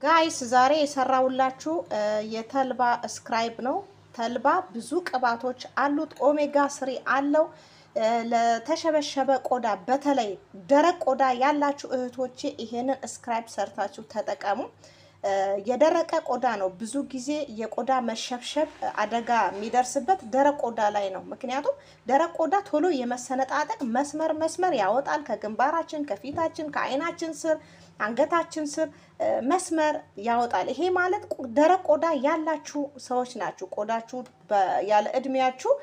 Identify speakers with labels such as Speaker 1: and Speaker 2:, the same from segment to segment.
Speaker 1: ጋይስ ዛሬ የሰራውላችሁ የተልባ ስክራይብ ነው። ተልባ ብዙ ቅባቶች አሉት። ኦሜጋ ስሪ አለው። ለተሸበሸበ ቆዳ በተለይ ደረቅ ቆዳ ያላችሁ እህቶቼ ይሄንን ስክራይብ ሰርታችሁ ተጠቀሙ። የደረቀ ቆዳ ነው ብዙ ጊዜ የቆዳ መሸብሸብ አደጋ የሚደርስበት ደረቅ ቆዳ ላይ ነው። ምክንያቱም ደረቅ ቆዳ ቶሎ የመሰነጣጠቅ መስመር መስመር ያወጣል። ከግንባራችን፣ ከፊታችን፣ ከዓይናችን ስር፣ አንገታችን ስር መስመር ያወጣል። ይሄ ማለት ደረቅ ቆዳ ያላችሁ ሰዎች ናችሁ። ቆዳችሁ ያለ እድሜያችሁ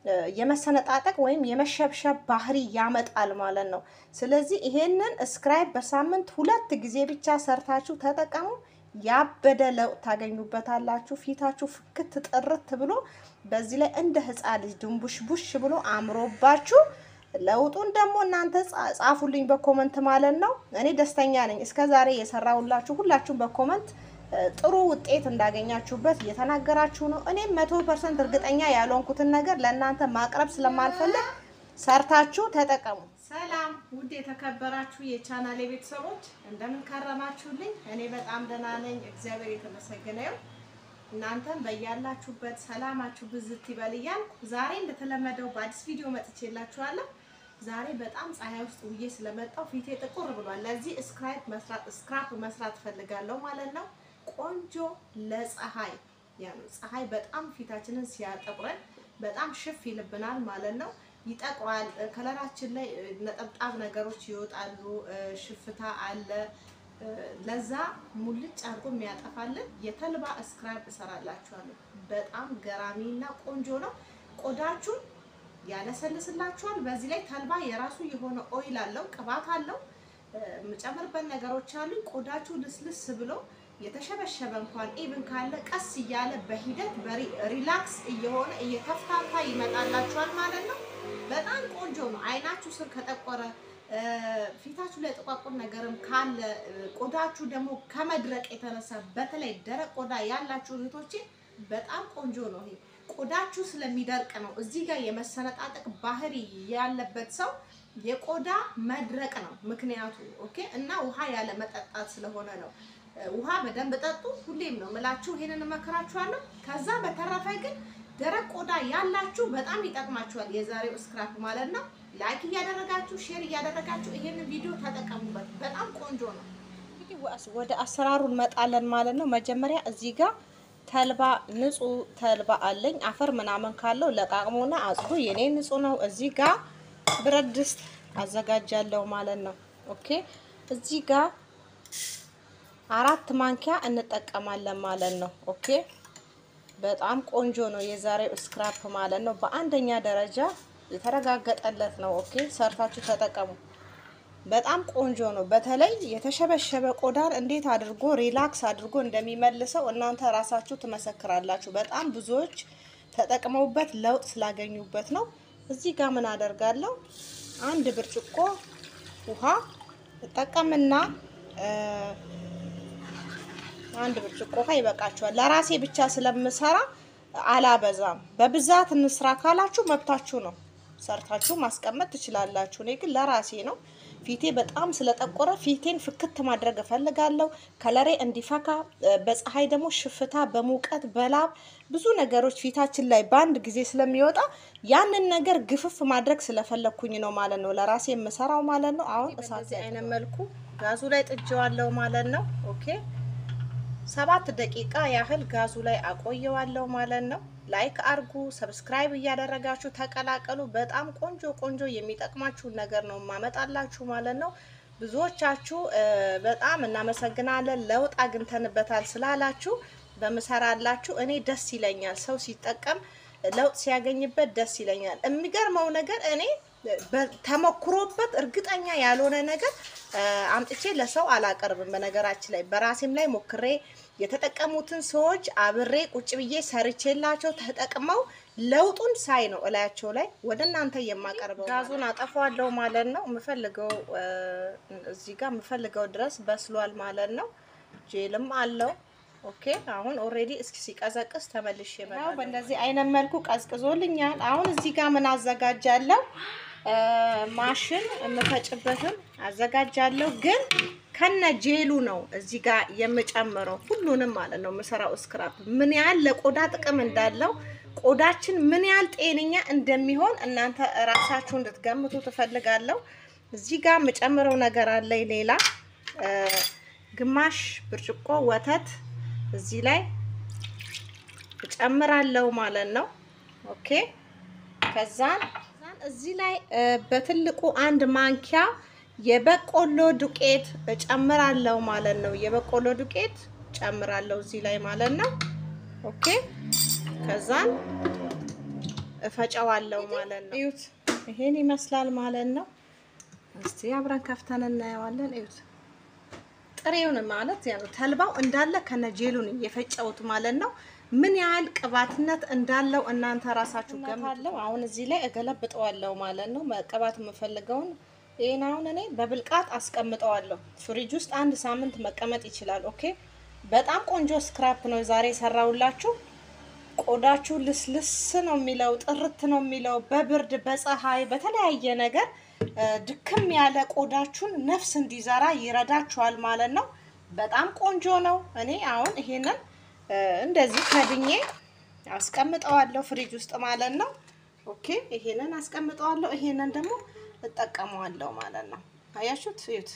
Speaker 1: የመሰነጣጠቅ ወይም የመሸብሸብ ባህሪ ያመጣል ማለት ነው። ስለዚህ ይሄንን ስክራይብ በሳምንት ሁለት ጊዜ ብቻ ሰርታችሁ ተጠቀሙ። ያበደ ለውጥ ታገኙበታላችሁ። ፊታችሁ ፍክት ጥርት ብሎ በዚህ ላይ እንደ ሕፃን ልጅ ድንቡሽ ቡሽ ብሎ አምሮባችሁ ለውጡን ደግሞ እናንተ ጻፉልኝ በኮመንት ማለት ነው። እኔ ደስተኛ ነኝ። እስከ ዛሬ የሰራሁላችሁ ሁላችሁም በኮመንት ጥሩ ውጤት እንዳገኛችሁበት እየተናገራችሁ ነው። እኔም መቶ ፐርሰንት እርግጠኛ ያልሆንኩትን ነገር ለእናንተ ማቅረብ ስለማልፈልግ ሰርታችሁ ተጠቀሙ። ሰላም ውድ የተከበራችሁ የቻናሌ ቤተሰቦች እንደምን ከረማችሁልኝ? እኔ በጣም ደህና ነኝ፣ እግዚአብሔር የተመሰገነ ይሁን። እናንተም በያላችሁበት ሰላማችሁ ብዝት ይበል እያልኩ ዛሬ እንደተለመደው በአዲስ ቪዲዮ መጥቼላችኋለሁ። ዛሬ በጣም ፀሐይ ውስጥ ውዬ ስለመጣው ፊቴ ጥቁር ብሏል። ለዚህ ስክራፕ መስራት ስክራፕ መስራት ፈልጋለሁ ማለት ነው። ቆንጆ ለፀሐይ ያው ፀሐይ በጣም ፊታችንን ሲያጠቁረን በጣም ሽፍ ይልብናል ማለት ነው። ይጠቁራል። ከለራችን ላይ ነጠብጣብ ነገሮች ይወጣሉ። ሽፍታ አለ። ለዛ ሙልጭ አድርጎ የሚያጠፋልን የተልባ ስክራፕ እሰራላችኋለሁ። በጣም ገራሚና ቆንጆ ነው። ቆዳችሁን ያለሰልስላችኋል። በዚህ ላይ ተልባ የራሱ የሆነ ኦይል አለው፣ ቅባት አለው። የምጨምርበት ነገሮች አሉ። ቆዳችሁ ልስልስ ብሎ የተሸበሸበ እንኳን ኢቭን ካለ ቀስ እያለ በሂደት ሪላክስ እየሆነ እየተፍታታ ይመጣላችኋል ማለት ነው። በጣም ቆንጆ ነው። አይናችሁ ስር ከጠቆረ ፊታችሁ ላይ ጥቋቁር ነገርም ካለ ቆዳችሁ ደግሞ ከመድረቅ የተነሳ በተለይ ደረቅ ቆዳ ያላችሁ እህቶቼ በጣም ቆንጆ ነው። ይሄ ቆዳችሁ ስለሚደርቅ ነው። እዚህ ጋር የመሰነጣጠቅ ባህሪ ያለበት ሰው የቆዳ መድረቅ ነው ምክንያቱ። ኦኬ እና ውሃ ያለ መጠጣት ስለሆነ ነው። ውሃ በደንብ ጠጡ። ሁሌም ነው ምላችሁ፣ ይሄንን እመክራችኋለሁ። ከዛ በተረፈ ግን ደረቅ ቆዳ ያላችሁ በጣም ይጠቅማችኋል የዛሬው ስክራፕ ማለት ነው። ላይክ እያደረጋችሁ ሼር እያደረጋችሁ ይሄንን ቪዲዮ ተጠቀሙበት። በጣም ቆንጆ ነው። እንግዲህ ወደ አሰራሩ እንመጣለን ማለት ነው። መጀመሪያ እዚህ ጋር ተልባ ንጹህ ተልባ አለኝ። አፈር ምናምን ካለው ለቃቅሞና አጽዱ። የኔ ንጹህ ነው። እዚህ ጋር ብረት ድስት አዘጋጃለሁ ማለት ነው። ኦኬ እዚህ ጋር አራት ማንኪያ እንጠቀማለን ማለት ነው። ኦኬ በጣም ቆንጆ ነው የዛሬው ስክራፕ ማለት ነው። በአንደኛ ደረጃ የተረጋገጠለት ነው። ኦኬ ሰርታችሁ ተጠቀሙ። በጣም ቆንጆ ነው። በተለይ የተሸበሸበ ቆዳን እንዴት አድርጎ ሪላክስ አድርጎ እንደሚመልሰው እናንተ ራሳችሁ ትመሰክራላችሁ። በጣም ብዙዎች ተጠቅመውበት ለውጥ ስላገኙበት ነው። እዚህ ጋር ምን አደርጋለሁ? አንድ ብርጭቆ ውሃ እጠቀምና አንድ ብርጭቆ ውሃ ይበቃችኋል። ለራሴ ብቻ ስለምሰራ አላበዛም። በብዛት እንስራ ካላችሁ መብታችሁ ነው፣ ሰርታችሁ ማስቀመጥ ትችላላችሁ። እኔ ግን ለራሴ ነው። ፊቴ በጣም ስለጠቆረ ፊቴን ፍክት ማድረግ እፈልጋለሁ። ከለሬ እንዲፈካ፣ በፀሐይ ደግሞ ሽፍታ፣ በሙቀት በላብ ብዙ ነገሮች ፊታችን ላይ በአንድ ጊዜ ስለሚወጣ ያንን ነገር ግፍፍ ማድረግ ስለፈለግኩኝ ነው ማለት ነው ለራሴ የምሰራው ማለት ነው። አሁን እሳት አይነት መልኩ ጋዙ ላይ ጥጄዋለሁ ማለት ነው። ኦኬ ሰባት ደቂቃ ያህል ጋዙ ላይ አቆየዋለሁ ማለት ነው። ላይክ አርጉ፣ ሰብስክራይብ እያደረጋችሁ ተቀላቀሉ። በጣም ቆንጆ ቆንጆ የሚጠቅማችሁን ነገር ነው ማመጣላችሁ ማለት ነው። ብዙዎቻችሁ በጣም እናመሰግናለን፣ ለውጥ አግኝተንበታል ስላላችሁ በምሰራላችሁ እኔ ደስ ይለኛል። ሰው ሲጠቀም ለውጥ ሲያገኝበት ደስ ይለኛል። የሚገርመው ነገር እኔ ተሞክሮበት እርግጠኛ ያልሆነ ነገር አምጥቼ ለሰው አላቀርብም። በነገራችን ላይ በራሴም ላይ ሞክሬ የተጠቀሙትን ሰዎች አብሬ ቁጭ ብዬ ሰርቼላቸው ተጠቅመው ለውጡን ሳይ ነው እላያቸው ላይ ወደ እናንተ የማቀርበው። ጋዙን አጠፋዋለሁ ማለት ነው። የምፈልገው እዚህ ጋር የምፈልገው ድረስ በስሏል ማለት ነው። ጄልም አለው። ኦኬ አሁን ኦሬዲ እስኪ ሲቀዘቅዝ ተመልሼ እመጣለሁ። በእንደዚህ አይነት መልኩ ቀዝቅዞልኛል። አሁን እዚህ ጋር ምን አዘጋጃለሁ? ማሽን የምፈጭበትም አዘጋጃለሁ። ግን ከነ ጄሉ ነው እዚህ ጋር የምጨምረው ሁሉንም ማለት ነው የምሰራው ስክራፕ ምን ያህል ለቆዳ ጥቅም እንዳለው ቆዳችን ምን ያህል ጤነኛ እንደሚሆን እናንተ ራሳችሁ እንድትገምቱ ትፈልጋለሁ። እዚህ ጋር የምጨምረው ነገር አለኝ ሌላ ግማሽ ብርጭቆ ወተት እዚህ ላይ እጨምራለሁ ማለት ነው። ኦኬ ከዛን እዚህ ላይ በትልቁ አንድ ማንኪያ የበቆሎ ዱቄት እጨምራለሁ ማለት ነው። የበቆሎ ዱቄት እጨምራለሁ እዚህ ላይ ማለት ነው። ኦኬ ከዛን እፈጨዋለሁ ማለት ነው። እዩት፣ ይሄን ይመስላል ማለት ነው። እስቲ አብረን ከፍተን እናየዋለን። እዩት፣ ጥሬውን ማለት ያው ተልባው እንዳለ ከነጄሉን የፈጨውት ማለት ነው። ምን ያህል ቅባትነት እንዳለው እናንተ ራሳችሁ ገምታለሁ። አሁን እዚህ ላይ እገለብጠዋለሁ ማለት ነው። መቀባት የምፈልገውን ይሄን አሁን እኔ በብልቃጥ አስቀምጠዋለሁ። ፍሪጅ ውስጥ አንድ ሳምንት መቀመጥ ይችላል። ኦኬ በጣም ቆንጆ ስክራፕ ነው ዛሬ የሰራውላችሁ። ቆዳችሁ ልስልስ ነው የሚለው፣ ጥርት ነው የሚለው። በብርድ በፀሐይ በተለያየ ነገር ድክም ያለ ቆዳችሁን ነፍስ እንዲዘራ ይረዳችኋል ማለት ነው። በጣም ቆንጆ ነው። እኔ አሁን ይሄንን እንደዚህ ከድኜ አስቀምጠዋለሁ ፍሪጅ ውስጥ ማለት ነው። ኦኬ ይሄንን አስቀምጠዋለሁ። ይሄንን ደግሞ እጠቀመዋለሁ ማለት ነው። አያችሁት? እዩት።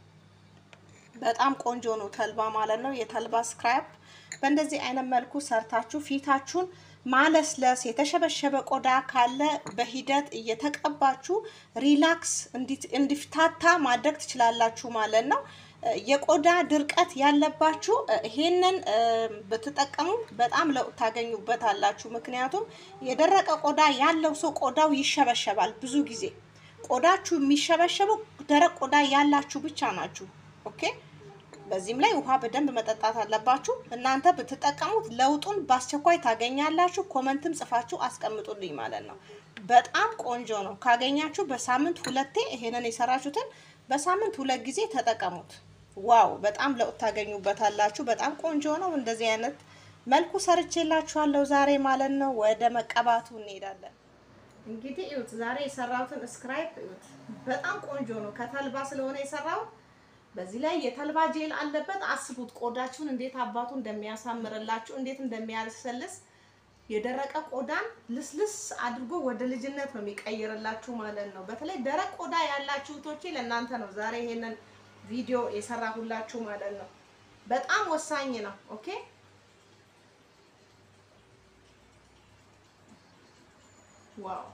Speaker 1: በጣም ቆንጆ ነው ተልባ ማለት ነው። የተልባ ስክራፕ በእንደዚህ አይነት መልኩ ሰርታችሁ ፊታችሁን ማለስለስ፣ የተሸበሸበ ቆዳ ካለ በሂደት እየተቀባችሁ ሪላክስ እንዲፍታታ ማድረግ ትችላላችሁ ማለት ነው። የቆዳ ድርቀት ያለባችሁ ይሄንን ብትጠቀሙ በጣም ለውጥ ታገኙበታላችሁ። ምክንያቱም የደረቀ ቆዳ ያለው ሰው ቆዳው ይሸበሸባል። ብዙ ጊዜ ቆዳችሁ የሚሸበሸበው ደረቅ ቆዳ ያላችሁ ብቻ ናችሁ። ኦኬ በዚህም ላይ ውሃ በደንብ መጠጣት አለባችሁ። እናንተ ብትጠቀሙት ለውጡን በአስቸኳይ ታገኛላችሁ። ኮመንትም ጽፋችሁ አስቀምጡልኝ ማለት ነው። በጣም ቆንጆ ነው። ካገኛችሁ በሳምንት ሁለቴ ይሄንን የሰራችሁትን በሳምንት ሁለት ጊዜ ተጠቀሙት። ዋው በጣም ለውጥ ታገኙበታላችሁ። በጣም ቆንጆ ነው። እንደዚህ አይነት መልኩ ሰርቼላችኋለሁ ዛሬ ማለት ነው። ወደ መቀባቱ እንሄዳለን። እንግዲህ እዩት፣ ዛሬ የሰራሁትን ስክራይፕ እዩት። በጣም ቆንጆ ነው። ከተልባ ስለሆነ የሰራሁት በዚህ ላይ የተልባ ጄል አለበት። አስቡት ቆዳችሁን እንዴት አባቱ እንደሚያሳምርላችሁ እንዴት እንደሚያለሰልስ የደረቀ ቆዳን ልስልስ አድርጎ ወደ ልጅነት ነው የሚቀይርላችሁ ማለት ነው። በተለይ ደረቅ ቆዳ ያላችሁ እህቶቼ ለእናንተ ነው ዛሬ ይሄንን ቪዲዮ የሰራሁላችሁ ማለት ነው። በጣም ወሳኝ ነው። ኦኬ ዋው!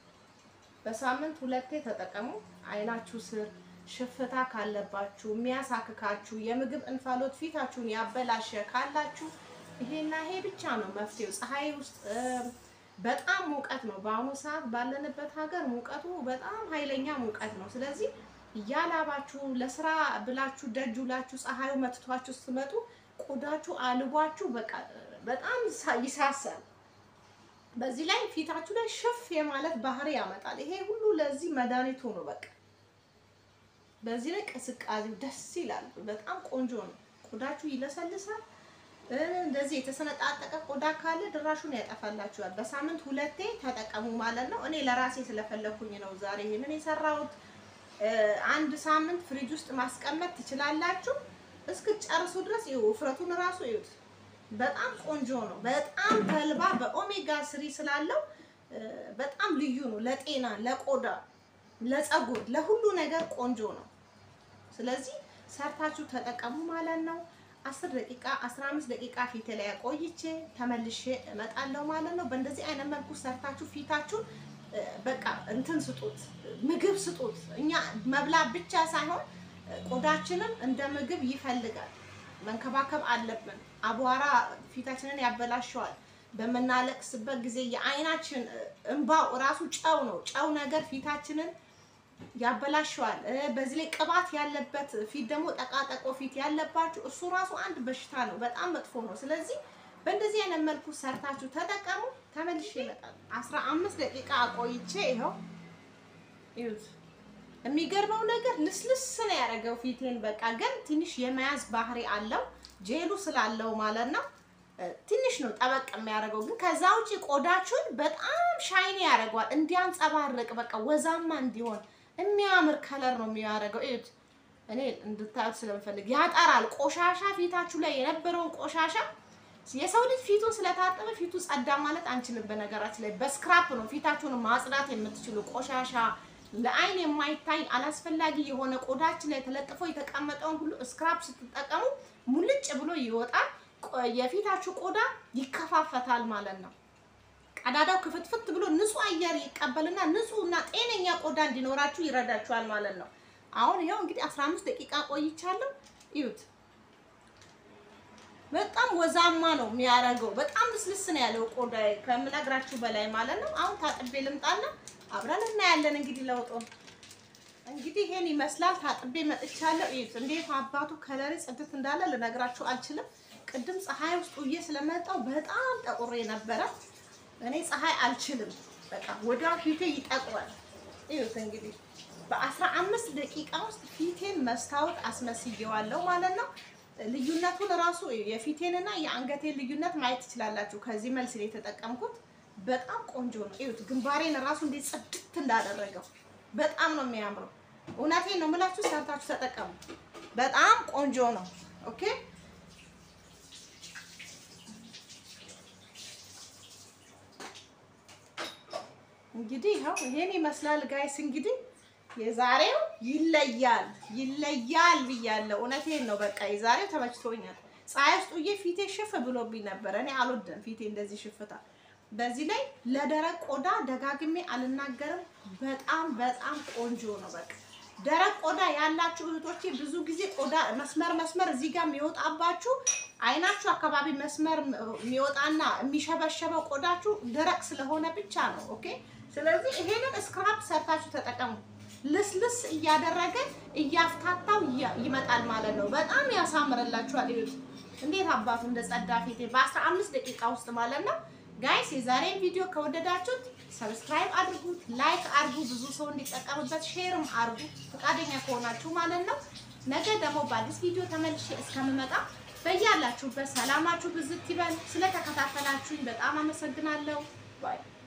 Speaker 1: በሳምንት ሁለቴ ተጠቀሙ። አይናችሁ ስር ሽፍታ ካለባችሁ የሚያሳክካችሁ የምግብ እንፋሎት ፊታችሁን ያበላሸ ካላችሁ ይሄና ይሄ ብቻ ነው መፍትሄው። ፀሐይ ውስጥ በጣም ሙቀት ነው። በአሁኑ ሰዓት ባለንበት ሀገር ሙቀቱ በጣም ኃይለኛ ሙቀት ነው። ስለዚህ እያላባችሁ ለስራ ብላችሁ ደጅ ውላችሁ ፀሐዩ መትቷችሁ ስትመጡ ቆዳችሁ አልቧችሁ በቃ በጣም ይሳሳል። በዚህ ላይ ፊታችሁ ላይ ሽፍ የማለት ባህሪ ያመጣል። ይሄ ሁሉ ለዚህ መድኃኒቱ ነው በቃ በዚህ ላይ ቅስቃሴው ደስ ይላል። በጣም ቆንጆ ነው። ቆዳችሁ ይለሰልሳል። እንደዚህ የተሰነጣጠቀ ቆዳ ካለ ድራሹን ያጠፋላችኋል። በሳምንት ሁለቴ ተጠቀሙ ማለት ነው። እኔ ለራሴ ስለፈለኩኝ ነው ዛሬ ይሄንን የሰራሁት። አንድ ሳምንት ፍሪጅ ውስጥ ማስቀመጥ ትችላላችሁ እስክጨርሱ ድረስ። ይኸው ውፍረቱን እራሱ ይዩት። በጣም ቆንጆ ነው። በጣም ተልባ በኦሜጋ ስሪ ስላለው በጣም ልዩ ነው። ለጤና፣ ለቆዳ ለፀጉር ለሁሉ ነገር ቆንጆ ነው። ስለዚህ ሰርታችሁ ተጠቀሙ ማለት ነው። አስር ደቂቃ አስራ አምስት ደቂቃ ፊት ላይ ቆይቼ ተመልሼ እመጣለሁ ማለት ነው። በእንደዚህ አይነት መልኩ ሰርታችሁ ፊታችሁን በቃ እንትን ስጡት፣ ምግብ ስጡት። እኛ መብላት ብቻ ሳይሆን ቆዳችንም እንደ ምግብ ይፈልጋል። መንከባከብ አለብን። አቧራ ፊታችንን ያበላሸዋል። በምናለቅስበት ጊዜ የአይናችን እንባው እራሱ ጨው ነው። ጨው ነገር ፊታችንን ያበላሸዋል። በዚህ ላይ ቅባት ያለበት ፊት ደግሞ ጠቃጠቆ ፊት ያለባችሁ እሱ ራሱ አንድ በሽታ ነው፣ በጣም መጥፎ ነው። ስለዚህ በእንደዚህ አይነት መልኩ ሰርታችሁ ተጠቀሙ። ተመልሼ ይመጣል። አስራ አምስት ደቂቃ አቆይቼ ይኸው ይሁት። የሚገርመው ነገር ልስልስ ነው ያደረገው ፊቴን። በቃ ግን ትንሽ የመያዝ ባህሪ አለው ጄሉ ስላለው ማለት ነው። ትንሽ ነው ጠበቅ የሚያደርገው፣ ግን ከዛ ውጪ ቆዳችሁን በጣም ሻይኒ ያደርገዋል፣ እንዲያንጸባርቅ በቃ ወዛማ እንዲሆን የሚያምር ከለር ነው የሚያደርገው። እዩት፣ እኔ እንድታዩት ስለምፈልግ ያጠራል። ቆሻሻ ፊታችሁ ላይ የነበረውን ቆሻሻ የሰው ልጅ ፊቱን ስለታጠበ ፊቱ ጸዳ ማለት አንችልም። በነገራችን ላይ በስክራፕ ነው ፊታችሁን ማጽዳት የምትችሉ። ቆሻሻ ለአይን የማይታይ አላስፈላጊ የሆነ ቆዳችን ላይ ተለጥፎ የተቀመጠውን ሁሉ ስክራፕ ስትጠቀሙ ሙልጭ ብሎ ይወጣል። ቆ- የፊታችሁ ቆዳ ይከፋፈታል ማለት ነው። ቀዳዳው ክፍትፍት ብሎ ንጹህ አየር ይቀበልና ንጹህ እና ጤነኛ ቆዳ እንዲኖራችሁ ይረዳችኋል ማለት ነው። አሁን ይኸው እንግዲህ 15 ደቂቃ ቆይቻለሁ። እዩት። በጣም ወዛማ ነው የሚያደርገው። በጣም ልስልስ ነው ያለው ቆዳ ከምነግራችሁ በላይ ማለት ነው። አሁን ታጥቤ ልምጣና አብረን እናያለን እንግዲህ ለውጡ። እንግዲህ ይሄን ይመስላል። ታጥቤ መጥቻለሁ። እዩት እንዴት አባቱ ከለሪ ጽድት እንዳለ ልነግራችሁ አልችልም። ቅድም ፀሐይ ውስጥ ውዬ ስለመጣው በጣም ጠቁሬ ነበረ። እኔ ፀሐይ አልችልም። በቃ ወዲያው ፊቴ ይጠቁራል። እዩት እንግዲህ በአስራ አምስት ደቂቃ ውስጥ ፊቴን መስታወት አስመስየዋለሁ ማለት ነው። ልዩነቱን ራሱ የፊቴንና የአንገቴን ልዩነት ማየት ትችላላችሁ። ከዚህ መልስ ላይ የተጠቀምኩት በጣም ቆንጆ ነው። እዩት ግንባሬን ራሱ እንዴት ጽድት እንዳደረገው በጣም ነው የሚያምረው። እውነቴን ነው የምላችሁ፣ ሰርታችሁ ተጠቀሙ። በጣም ቆንጆ ነው። ኦኬ እንግዲህ ይኸው ይሄን ይመስላል ጋይስ። እንግዲህ የዛሬው ይለያል ይለያል ብያለሁ። እውነቴን ነው። በቃ የዛሬው ተመችቶኛል። ፀሐይ ውስጥ ውዬ ፊቴ ሽፍ ብሎብኝ ነበረ። እኔ አልወድም ፊቴ እንደዚህ ሽፍታ። በዚህ ላይ ለደረቅ ቆዳ ደጋግሜ አልናገርም። በጣም በጣም ቆንጆ ነው። በቃ ደረቅ ቆዳ ያላችሁ እህቶቼ ብዙ ጊዜ ቆዳ መስመር መስመር እዚህ ጋር የሚወጣባችሁ አይናችሁ አካባቢ መስመር የሚወጣና የሚሸበሸበው ቆዳችሁ ደረቅ ስለሆነ ብቻ ነው። ኦኬ። ስለዚህ ይሄንን ስክራፕ ሰርታችሁ ተጠቀሙ። ልስልስ እያደረገ እያፍታታው ያ- ይመጣል ማለት ነው። በጣም ያሳምርላችኋል። ይሁት እንዴት አባቱ እንደ ጸዳ ፊቴ በአስራ አምስት ደቂቃ ውስጥ ማለት ነው። ጋይስ የዛሬን ቪዲዮ ከወደዳችሁት ሰብስክራይብ አድርጉት፣ ላይክ አድርጉ፣ ብዙ ሰው እንዲጠቀምበት ሼርም አድርጉ፣ ፈቃደኛ ከሆናችሁ ማለት ነው። ነገ ደግሞ በአዲስ ቪዲዮ ተመልሼ እስከምመጣ በያላችሁበት ሰላማችሁ ብዝት ይበል። ስለተከታተላችሁኝ በጣም አመሰግናለሁ። ባይ